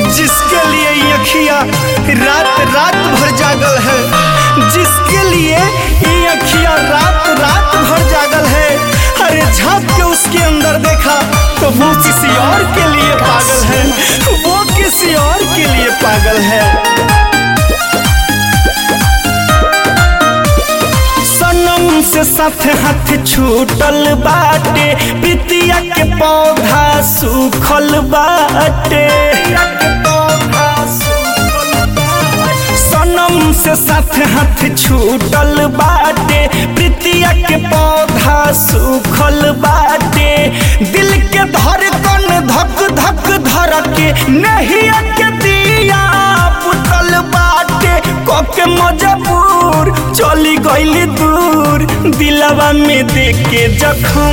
जिसके लिए ये अखिया रात रात भर जागल है जिसके लिए ये अखिया रात रात भर जागल है अरे झांक के उसके अंदर देखा तो वो किसी और के लिए पागल है वो किसी और के लिए पागल है सनम से साथ हाथ छूटल बाटे प्रीतिया के पौधा सूखल बाटे सनम से साथ हाथ छूटल बाटे प्रीतिया के पौधा सूखल बाटे दिल के धड़कन धक धक धर के नहीं के दिया पुतल बाटे कके मजबूर चली गईली दूर दिलवा में देके जखम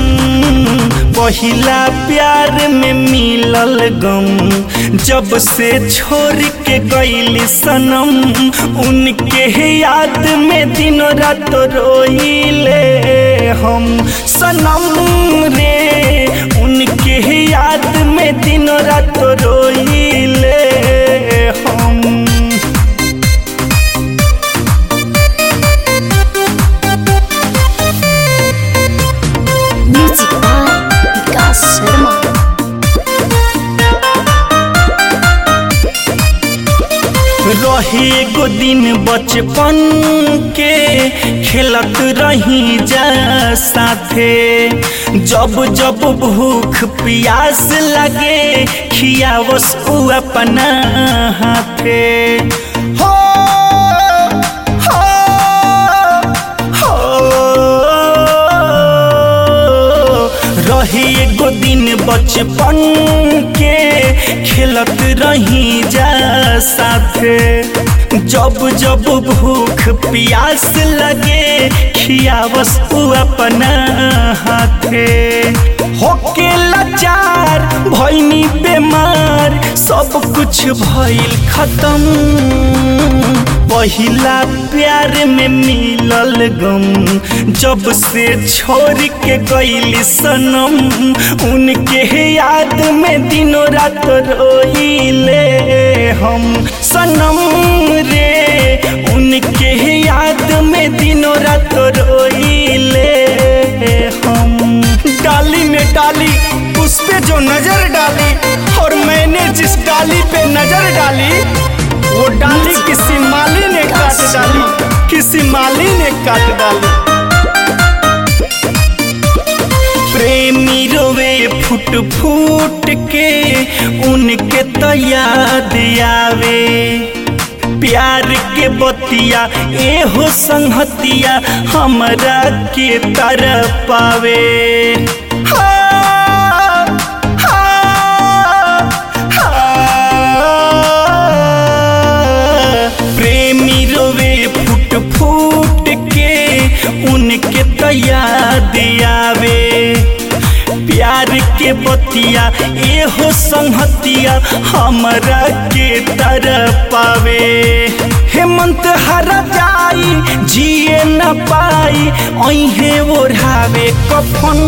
पहिला प्यार में मिलल गम जब से छोड़ के गईली सनम उनके याद में दिनों रात रोइले हम सनम रे उनके याद में दिनों रात रोइले हम Music by Vikas Sharma. रही एगो दिन बचपन के खेलत रही जा साथे जब जब भूख प्यास लगे खियावस उ अपना हाथे हो हो हो रही एगो दिन बचपन के खेलत रही जा साथे जब जब भूख प्यास लगे खियावस उ अपना हाथे होके लाचार भैनी बेमार सब कुछ भइल खत्म पहिला प्यार में मिलल गम जब से छोड़ के गईली सनम उनके याद में दिनों रात रोइले हम सनम रे उनके याद में दिनों रात रोइले हम डाली में डाली उस पे जो नजर डाली और मैंने जिस डाली पे नजर डाली वो डाली किसी माली ने काट डाली किसी माली ने काट डाली प्रेमी रोवे फुट फूट के उनके तो याद आवे प्यार के बतिया एहो संहतिया हमरा के तरफ पावे हाँ, हाँ, हाँ। प्रेमी रोवे फुट फूट के उनके तो याद आवे प्यार के बतिया एहो संहतिया हमरा के तरफ पावे हेमंत हर जाई जिए न पाई अहे ओढ़ावे कफन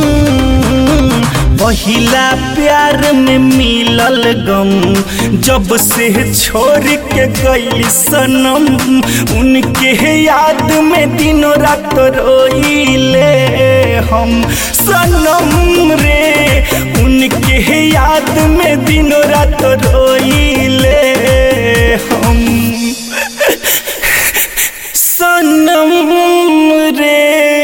पहिला प्यार में मिलल गम जब से छोड़ के गई सनम उनके याद में दिनों रात रोइले हम सनम रे उनके याद में दिनों रात रोइले हम सनम रे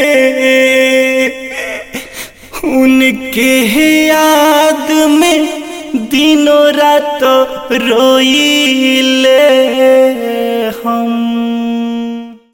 उनके याद में दिनों रात रोइले हम